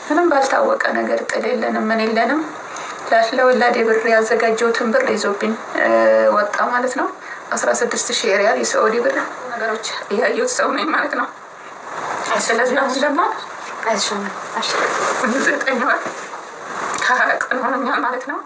ምንም ባልታወቀ ነገር ጥል የለንም ምን የለንም። ለወላዴ ብር ያዘጋጀሁትን ብር ይዞብኝ ወጣ ማለት ነው። አስራ ስድስት ሺህ ሪያል የሳዑዲ ብር ነገሮች እያየሁት ሰው ነኝ ማለት ነው። ስለዚህ አሁን ደግሞ ዘጠኝ ወር ከሀያ ቀን ሆኖኛል ማለት ነው።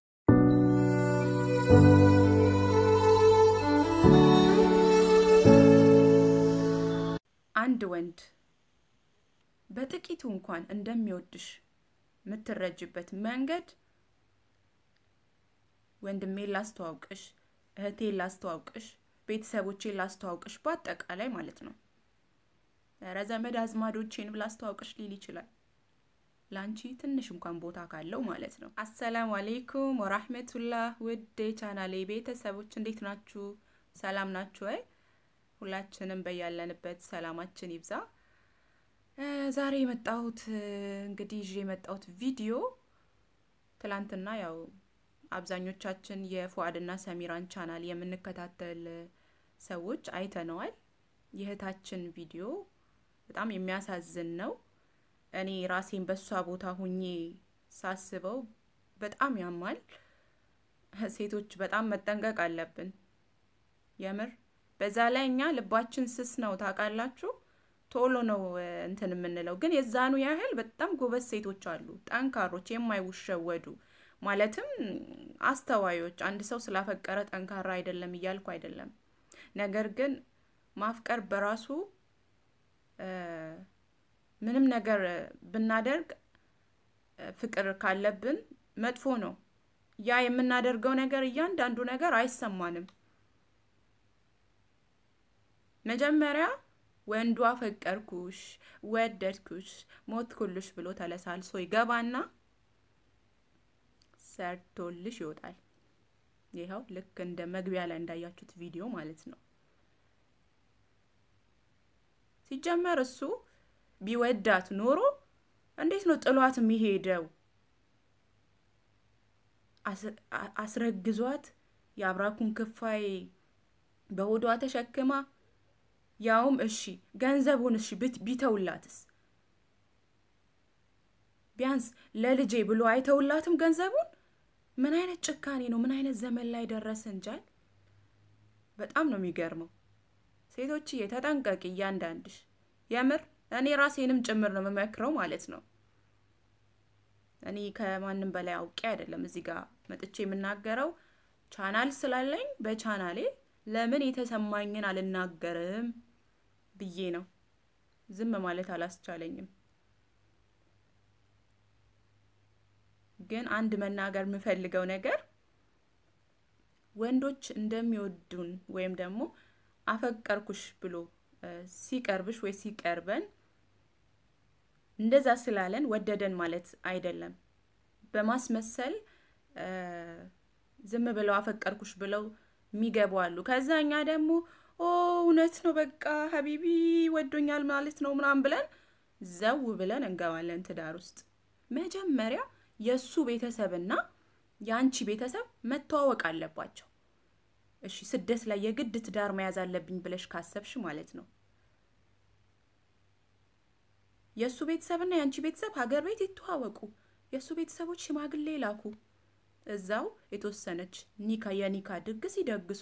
አንድ ወንድ በጥቂቱ እንኳን እንደሚወድሽ የምትረጅበት መንገድ ወንድሜን ላስተዋውቅሽ፣ እህቴን ላስተዋውቅሽ፣ ቤተሰቦቼን ላስተዋውቅሽ በአጠቃላይ ማለት ነው። ኧረ ዘመድ አዝማዶቼን ላስተዋውቅሽ ሊል ይችላል። ለአንቺ ትንሽ እንኳን ቦታ ካለው ማለት ነው። አሰላሙ አሌይኩም ወራህመቱላህ ውድ የቻናሌ ቤተሰቦች እንዴት ናችሁ? ሰላም ናችሁ ወይ? ሁላችንም በያለንበት ሰላማችን ይብዛ። ዛሬ የመጣሁት እንግዲህ ይዤ የመጣሁት ቪዲዮ ትላንትና ያው አብዛኞቻችን የፉአድና ሰሚራን ቻናል የምንከታተል ሰዎች አይተነዋል። የእህታችን ቪዲዮ በጣም የሚያሳዝን ነው። እኔ ራሴን በሷ ቦታ ሁኜ ሳስበው በጣም ያማል። ሴቶች በጣም መጠንቀቅ አለብን የምር። በዛ ላይ እኛ ልባችን ስስ ነው ታውቃላችሁ። ቶሎ ነው እንትን የምንለው፣ ግን የዛኑ ያህል በጣም ጎበዝ ሴቶች አሉ፣ ጠንካሮች፣ የማይውሸወዱ ማለትም አስተዋዮች። አንድ ሰው ስላፈቀረ ጠንካራ አይደለም እያልኩ አይደለም። ነገር ግን ማፍቀር በራሱ ምንም ነገር ብናደርግ ፍቅር ካለብን መጥፎ ነው። ያ የምናደርገው ነገር እያንዳንዱ ነገር አይሰማንም። መጀመሪያ ወንዱ አፈቀርኩሽ፣ ወደድኩሽ፣ ሞትኩልሽ ብሎ ተለሳልሶ ይገባና ሰርቶልሽ ይወጣል። ይኸው ልክ እንደ መግቢያ ላይ እንዳያችሁት ቪዲዮ ማለት ነው። ሲጀመር እሱ ቢወዳት ኖሮ እንዴት ነው ጥሏት የሚሄደው? አስረግዟት የአብራኩን ክፋይ በሆዷ ተሸክማ ያውም እሺ ገንዘቡን እሺ ቢተውላትስ ቢያንስ ለልጄ ብሎ አይተውላትም ገንዘቡን። ምን አይነት ጭካኔ ነው? ምን አይነት ዘመን ላይ ደረሰ እንጃል። በጣም ነው የሚገርመው። ሴቶችዬ ተጠንቀቂ፣ እያንዳንድሽ የምር እኔ ራሴንም ጭምር ነው የምመክረው ማለት ነው። እኔ ከማንም በላይ አውቄ አይደለም እዚህ ጋር መጥቼ የምናገረው ቻናል ስላለኝ በቻናሌ ለምን የተሰማኝን አልናገርም ብዬ ነው። ዝም ማለት አላስቻለኝም። ግን አንድ መናገር የምፈልገው ነገር ወንዶች እንደሚወዱን ወይም ደግሞ አፈቀርኩሽ ብሎ ሲቀርብሽ ወይ ሲቀርበን እንደዛ ስላለን ወደደን ማለት አይደለም። በማስመሰል ዝም ብለው አፈቀርኩሽ ብለው የሚገቡ አሉ። ከዛ እኛ ደግሞ ኦ እውነት ነው በቃ ሀቢቢ ወዶኛል ማለት ነው ምናምን ብለን ዘው ብለን እንገባለን ትዳር ውስጥ። መጀመሪያ የእሱ ቤተሰብና የአንቺ ቤተሰብ መተዋወቅ አለባቸው። እሺ ስደት ላይ የግድ ትዳር መያዝ አለብኝ ብለሽ ካሰብሽ ማለት ነው የእሱ ቤተሰብና የአንቺ ቤተሰብ ሀገር ቤት ይተዋወቁ። የእሱ ቤተሰቦች ሽማግሌ ላኩ። እዛው የተወሰነች ኒካ የኒካ ድግስ ይደግሱ።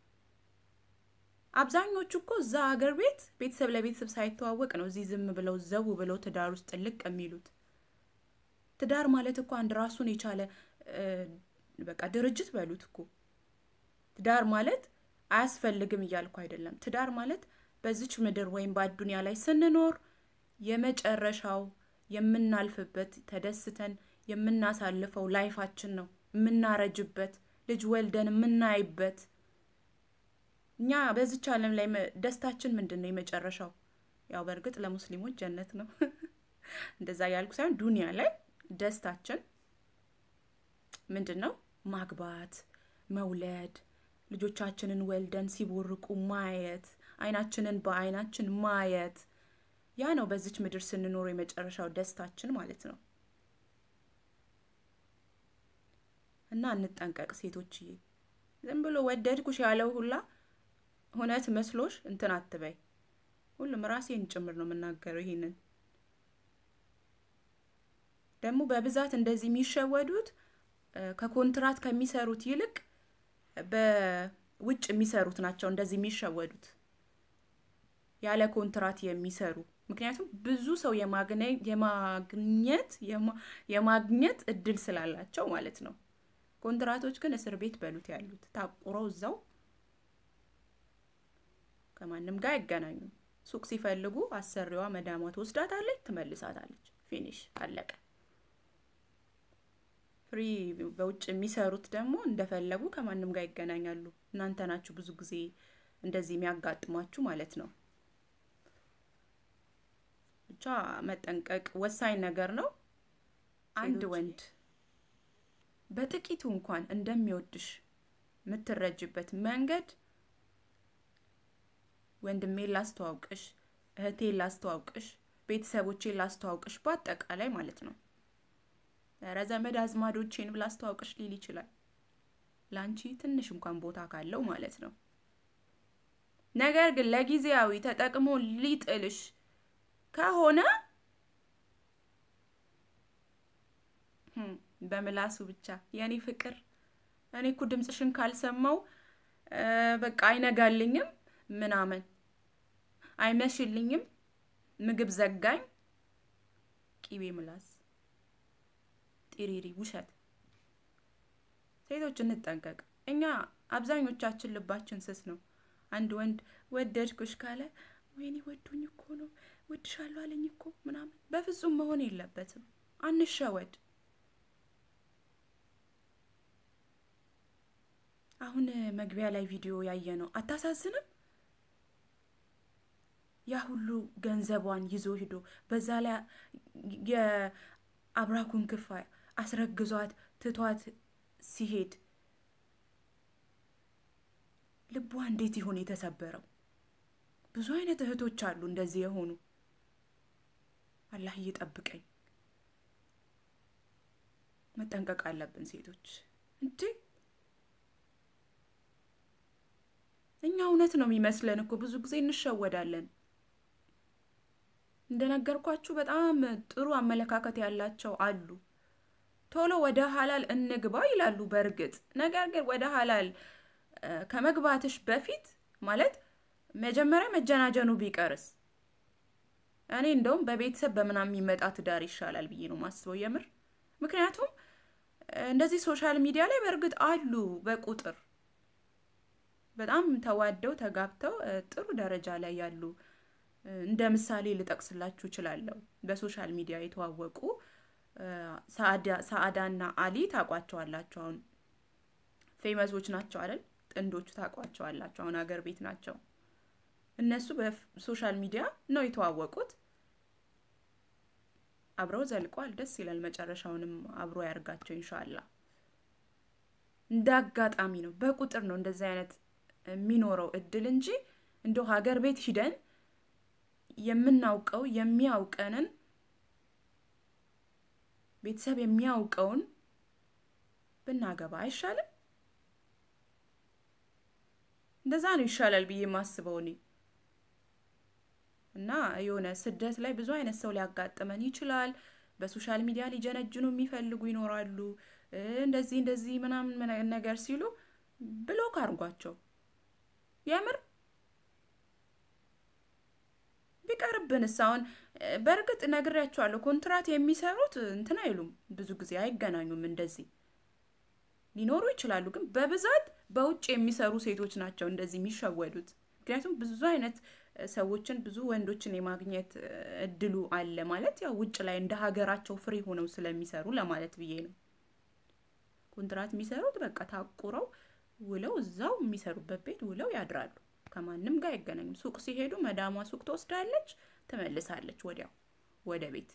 አብዛኞቹ እኮ እዛ ሀገር ቤት ቤተሰብ ለቤተሰብ ሳይተዋወቅ ነው እዚህ ዝም ብለው ዘው ብለው ትዳር ውስጥ ልቅ የሚሉት። ትዳር ማለት እኮ አንድ ራሱን የቻለ በቃ ድርጅት በሉት እኮ። ትዳር ማለት አያስፈልግም እያልኩ አይደለም። ትዳር ማለት በዚች ምድር ወይም በአዱኒያ ላይ ስንኖር የመጨረሻው የምናልፍበት ተደስተን የምናሳልፈው ላይፋችን ነው። የምናረጅበት ልጅ ወልደን የምናይበት። እኛ በዚች ዓለም ላይ ደስታችን ምንድን ነው? የመጨረሻው ያው በእርግጥ ለሙስሊሞች ጀነት ነው። እንደዛ ያልኩ ሳይሆን ዱኒያ ላይ ደስታችን ምንድን ነው? ማግባት፣ መውለድ፣ ልጆቻችንን ወልደን ሲቦርቁ ማየት፣ አይናችንን በአይናችን ማየት ያ ነው በዚች ምድር ስንኖር የመጨረሻው ደስታችን ማለት ነው። እና እንጠንቀቅ ሴቶችዬ። ዝም ብሎ ወደድኩሽ ያለው ሁላ እውነት መስሎሽ እንትን አትበይ። ሁሉም ራሴን ጭምር ነው የምናገረው ይሄንን ደግሞ በብዛት እንደዚህ የሚሸወዱት ከኮንትራት ከሚሰሩት ይልቅ በውጭ የሚሰሩት ናቸው እንደዚህ የሚሸወዱት ያለ ኮንትራት የሚሰሩ ምክንያቱም ብዙ ሰው የማግኘት የማግኘት እድል ስላላቸው ማለት ነው። ኮንትራቶች ግን እስር ቤት በሉት ያሉት ታቁረው እዛው ከማንም ጋር አይገናኙም። ሱቅ ሲፈልጉ አሰሪዋ መዳሟ ትወስዳታለች፣ ትመልሳታለች። ፊኒሽ አለቀ። ፍሪ በውጭ የሚሰሩት ደግሞ እንደፈለጉ ከማንም ጋር ይገናኛሉ። እናንተ ናችሁ ብዙ ጊዜ እንደዚህ የሚያጋጥሟችሁ ማለት ነው። ብቻ መጠንቀቅ ወሳኝ ነገር ነው። አንድ ወንድ በጥቂቱ እንኳን እንደሚወድሽ የምትረጅበት መንገድ ወንድሜን ላስተዋውቅሽ፣ እህቴን ላስተዋውቅሽ፣ ቤተሰቦቼን ላስተዋውቅሽ በአጠቃላይ ማለት ነው። ኧረ ዘመድ አዝማዶቼን ላስተዋውቅሽ ሊል ይችላል። ለአንቺ ትንሽ እንኳን ቦታ ካለው ማለት ነው። ነገር ግን ለጊዜያዊ ተጠቅሞ ሊጥልሽ ከሆነ በምላሱ ብቻ የኔ ፍቅር እኔ እኮ ድምፅሽን ካልሰማው በቃ አይነጋልኝም ምናምን አይመሽልኝም፣ ምግብ ዘጋኝ፣ ቂቤ ምላስ፣ ጢሪሪ ውሸት። ሴቶች እንጠንቀቅ። እኛ አብዛኞቻችን ልባችን ስስ ነው። አንድ ወንድ ወደድኩሽ ካለ ወይኔ ወዶኝ እኮ ነው ወድሻለሁ አለኝ እኮ ምናምን፣ በፍጹም መሆን የለበትም። አንሸወድ። አሁን መግቢያ ላይ ቪዲዮ ያየ ነው አታሳዝንም? ያ ሁሉ ገንዘቧን ይዞ ሂዶ በዛ ላይ የአብራኩን ክፋይ አስረግዟት ትቷት ሲሄድ ልቧ እንዴት ይሆን የተሰበረው? ብዙ አይነት እህቶች አሉ እንደዚህ የሆኑ። አላህ እየጠብቀኝ። መጠንቀቅ አለብን ሴቶች እንዴ እኛ እውነት ነው የሚመስለን እኮ ብዙ ጊዜ እንሸወዳለን። እንደነገርኳችሁ በጣም ጥሩ አመለካከት ያላቸው አሉ። ቶሎ ወደ ሀላል እንግባ ይላሉ። በእርግጥ ነገር ግን ወደ ሀላል ከመግባትሽ በፊት ማለት መጀመሪያ መጀናጀኑ ቢቀርስ እኔ እንደውም በቤተሰብ በምናምን የሚመጣ ትዳር ይሻላል ብዬ ነው ማስበው የምር። ምክንያቱም እንደዚህ ሶሻል ሚዲያ ላይ በእርግጥ አሉ በቁጥር በጣም ተዋደው ተጋብተው ጥሩ ደረጃ ላይ ያሉ እንደ ምሳሌ ልጠቅስላችሁ እችላለሁ። በሶሻል ሚዲያ የተዋወቁ ሰአዳና አሊ ታውቋቸዋላችሁ። አሁን ፌመሶች ናቸው አይደል? ጥንዶቹ ታውቋቸዋላችሁ። አሁን ሀገር ቤት ናቸው። እነሱ በሶሻል ሚዲያ ነው የተዋወቁት። አብረው ዘልቋል። ደስ ይላል። መጨረሻውንም አብሮ ያርጋቸው ኢንሻአላህ። እንደ አጋጣሚ ነው፣ በቁጥር ነው እንደዚህ አይነት የሚኖረው እድል እንጂ እንደው ሀገር ቤት ሂደን የምናውቀው የሚያውቀንን ቤተሰብ የሚያውቀውን ብናገባ አይሻልም? እንደዛ ነው ይሻላል ብዬ የማስበው እኔ እና የሆነ ስደት ላይ ብዙ አይነት ሰው ሊያጋጥመን ይችላል። በሶሻል ሚዲያ ሊጀነጅኑ የሚፈልጉ ይኖራሉ። እንደዚህ እንደዚህ ምናምን ነገር ሲሉ ብሎክ አድርጓቸው። የምር ቢቀርብንስ? አሁን በእርግጥ ነግሬያቸዋለሁ። ኮንትራት የሚሰሩት እንትን አይሉም፣ ብዙ ጊዜ አይገናኙም። እንደዚህ ሊኖሩ ይችላሉ፣ ግን በብዛት በውጭ የሚሰሩ ሴቶች ናቸው እንደዚህ የሚሸወዱት። ምክንያቱም ብዙ አይነት ሰዎችን ብዙ ወንዶችን የማግኘት እድሉ አለ ማለት ያው ውጭ ላይ እንደ ሀገራቸው ፍሪ ሆነው ስለሚሰሩ ለማለት ብዬ ነው። ኮንትራት የሚሰሩት በቃ ታቁረው ውለው እዛው የሚሰሩበት ቤት ውለው ያድራሉ። ከማንም ጋር አይገናኙም። ሱቅ ሲሄዱ መዳሟ ሱቅ ትወስዳለች፣ ትመልሳለች ወዲያው ወደ ቤት።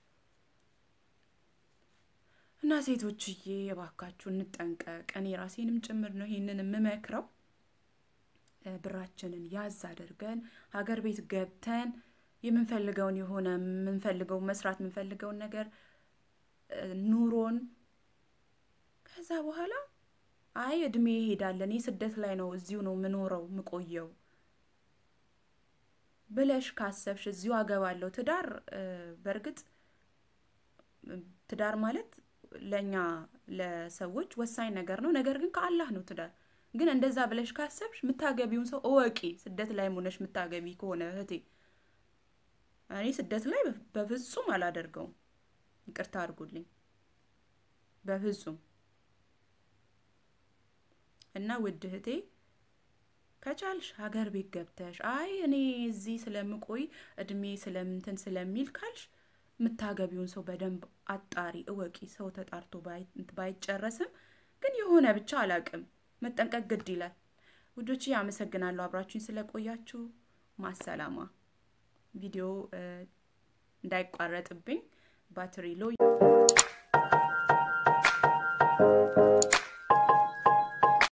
እና ሴቶችዬ የባካችሁ እንጠንቀቅ። እኔ ራሴንም ጭምር ነው ይሄንን የምመክረው። ብራችንን ያዝ አድርገን ሀገር ቤት ገብተን የምንፈልገውን የሆነ የምንፈልገው መስራት የምንፈልገውን ነገር ኑሮን ከዛ በኋላ አይ እድሜ ይሄዳል፣ እኔ ስደት ላይ ነው እዚሁ ነው ምኖረው ምቆየው ብለሽ ካሰብሽ እዚሁ አገባለሁ ትዳር በእርግጥ ትዳር ማለት ለእኛ ለሰዎች ወሳኝ ነገር ነው። ነገር ግን ከአላህ ነው ትዳር። ግን እንደዛ ብለሽ ካሰብሽ የምታገቢውን ሰው እወቂ። ስደት ላይ ሆነሽ የምታገቢ ከሆነ እህቴ፣ እኔ ስደት ላይ በፍጹም አላደርገውም። ይቅርታ አድርጉልኝ፣ በፍጹም እና ውድ እህቴ ከቻልሽ ሀገር ቤት ገብተሽ አይ እኔ እዚህ ስለምቆይ እድሜ ስለምንትን ስለሚል ካልሽ የምታገቢውን ሰው በደንብ አጣሪ፣ እወቂ። ሰው ተጣርቶ ባይጨረስም ግን የሆነ ብቻ አላቅም መጠንቀቅ ግድ ይላል። ውዶች አመሰግናለሁ አብራችሁኝ ስለቆያችሁ። ማሰላማ ቪዲዮ እንዳይቋረጥብኝ ባትሪ ሎ